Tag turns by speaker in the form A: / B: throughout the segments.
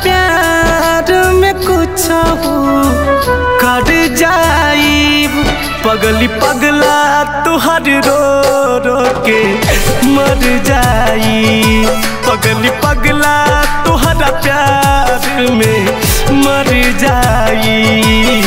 A: प्यार में कुछ कर जाई पगली पगला तुहर रो रो के मर जाई पगली पगला तुहरा प्यार में मर जाई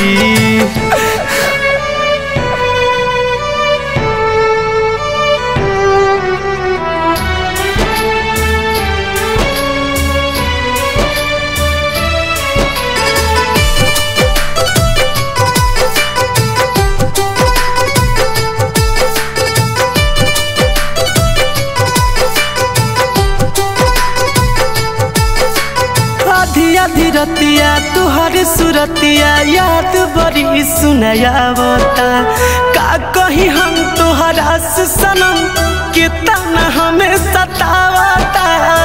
A: आधी आधी रतिया तुहर सुरतिया याद बड़ी सुनायावता का कही हम तुहरा से सनम कितना हमें सतावता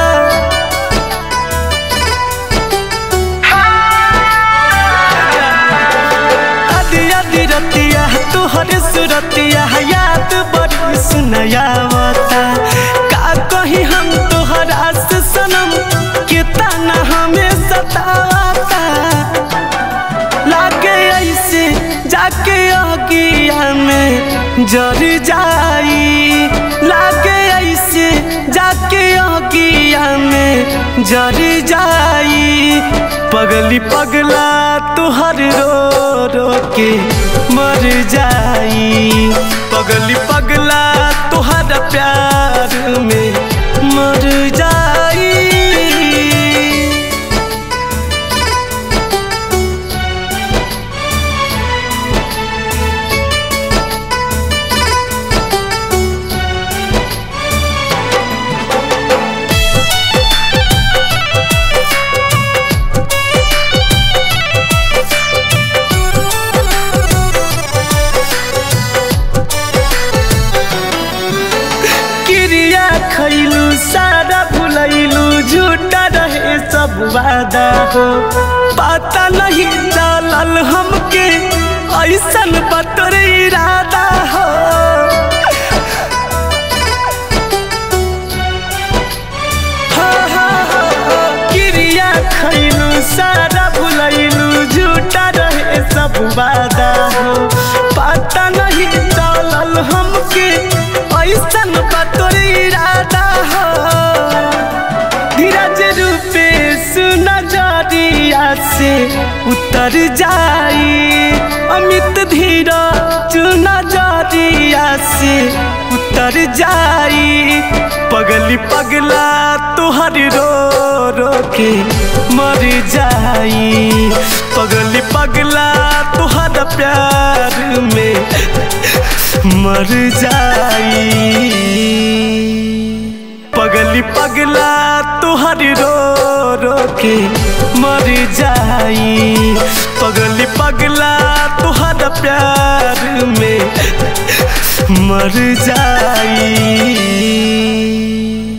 A: आधी आधी रतिया तुहर सुरतिया याद बड़ी सुनायावता का कही हम तुहरा से सनम कितना हमें सतावता लागे ऐसे जाके अगिया में जर जाई लागे ऐसे जाके अगिया में जर जाई पगली पगला तुहर रो रो के मर जाई पगली पगला तुहर प्यार में मर जाई क्रिया खैलू सारा भुलैलू झूठा रहे सब वादा हो पता नहीं चलल हमके ऐसन बतर इरादा हो हाँ, हाँ, हाँ, क्रिया खैलू सारा भुलैलू झूठा रहे सब वादा हो पता नहीं चलल हमके ऐसन बतोर इरादा हो धीरज रूपे नजरिया से उतर जाई अमित धीरज नजरिया से उतर जाई पगली पगला तुहर रो रो के मर जाई पगली पगला तुहर प्यार में मर जाई पगली पगला तुहर रो रो के मर जाई पगली पगला तुहर प्यार में मर जाई